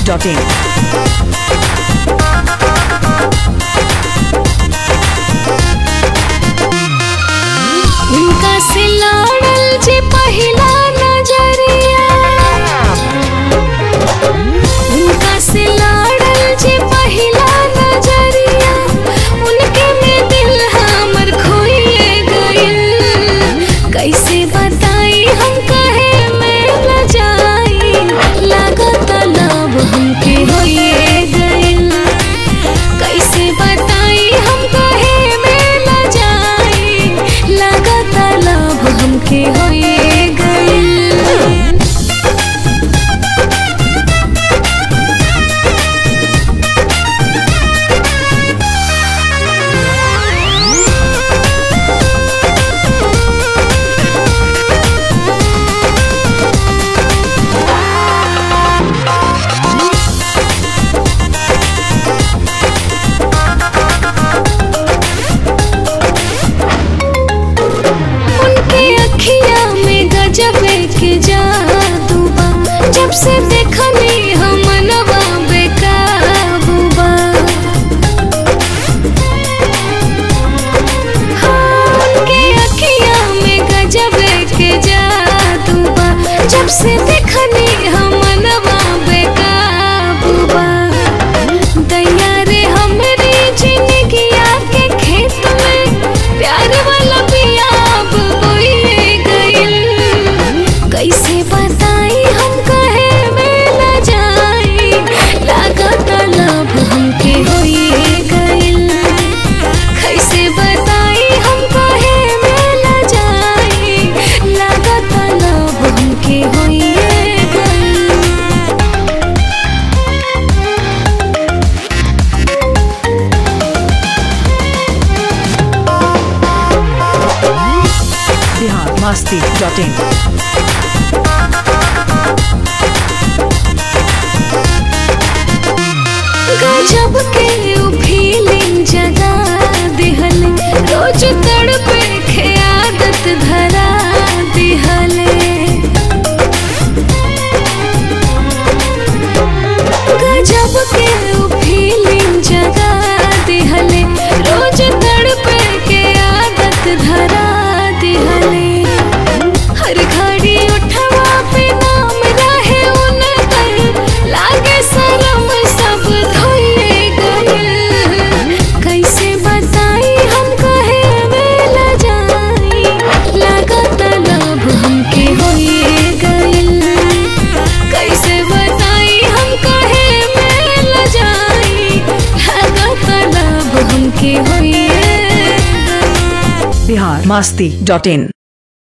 biharmasti.in उनका से लड़ल जे पहिला नजरिया उनका से लड़ल जे पहिला नजरिया उनके में दिल हमर खोइए गइल कैसे बताई हम कहे में न जाई लागत लब हमके होइए गइल कैसे बताई हम कहे में न जाई लागत लब हमके होइए गइल उनके अखिया में गजब के जादू बा जब से देखनी हम नवा बेकाबू बा हाँ, उनके अखिया में गजब के जादू बा जब से देखनी हम नवा बेकाबू बा दैया रे हमरी जिंदगिया के खेत में प्यार वाला पियाब बोइए गइल कैसे बताई हम कहे में न जाई लागत लब हमके होइए गइल कैसे बताई हम कहे में न जाई लागत लब हमके होइए गइल biharmasti.in गजब के उ फीलिंग जगा दिहल रोज तड़पे के आदत धरा दिहले गजब के उ फीलिंग जगा दिहले रोज तड़पे के आदत धरा दिहले हर घड़ी उठवा पे नाम रहे उनकर लागे शरम सब धोइए गइल कैसे बताई हम कहे में न जाई लागत लब हमके होइए गइल कैसे बताई हम कहे में न जाई लागत लब हमके होइए गइल biharmasti.in